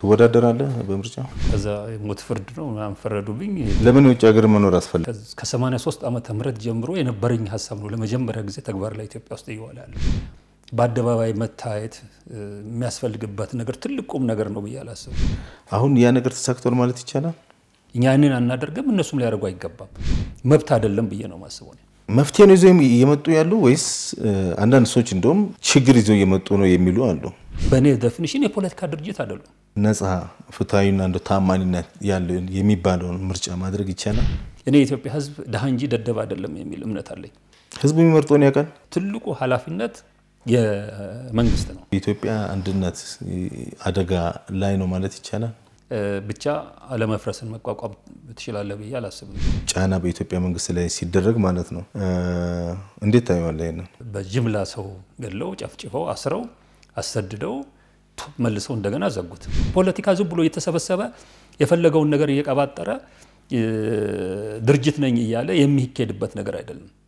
ትወዳደራለህ በምርጫ? ከዛ የሞት ፍርድ ነው ምናምን ፈረዱብኝ። ለምን የውጭ ሀገር መኖር አስፈለገ? ከ83 ዓመተ ምህረት ጀምሮ የነበረኝ ሀሳብ ነው ለመጀመሪያ ጊዜ ተግባር ላይ ኢትዮጵያ ውስጥ እየዋለ ያለ። በአደባባይ መታየት የሚያስፈልግበት ነገር ትልቅ ቁም ነገር ነው ብዬ አላስብም። አሁን ያ ነገር ተሳክቷል ማለት ይቻላል? እኛ ያንን አናደርግም፣ እነሱም ሊያደርጉ አይገባም። መብት አይደለም ብዬ ነው ማስበው። መፍትሄ ነው ይዘው እየመጡ ያሉ ወይስ አንዳንድ ሰዎች እንደውም ችግር ይዘው እየመጡ ነው የሚሉ አሉ? በእኔ ዴፊኒሽን የፖለቲካ ድርጅት አይደሉም። ነጻ ፍትሐዊና እንደ ታማኒነት ያለው የሚባለውን ምርጫ ማድረግ ይቻላል? እኔ የኢትዮጵያ ሕዝብ ድሃ እንጂ ደደብ አይደለም የሚል እምነት አለኝ። ህዝቡ የሚመርጠውን ያውቃል። ትልቁ ኃላፊነት የመንግስት ነው። የኢትዮጵያ አንድነት አደጋ ላይ ነው ማለት ይቻላል። ብቻ አለመፍረስን መቋቋም ትችላለህ ብዬ አላስብም። ጫና በኢትዮጵያ መንግስት ላይ ሲደረግ ማለት ነው። እንዴት ታየዋለህ? ይሄንን በጅምላ ሰው ገድለው ጨፍጭፈው አስረው አሰድደው መልሰው እንደገና ዘጉት። ፖለቲካ ዝም ብሎ እየተሰበሰበ የፈለገውን ነገር እየቀባጠረ ድርጅት ነኝ እያለ የሚሄድበት ነገር አይደለም።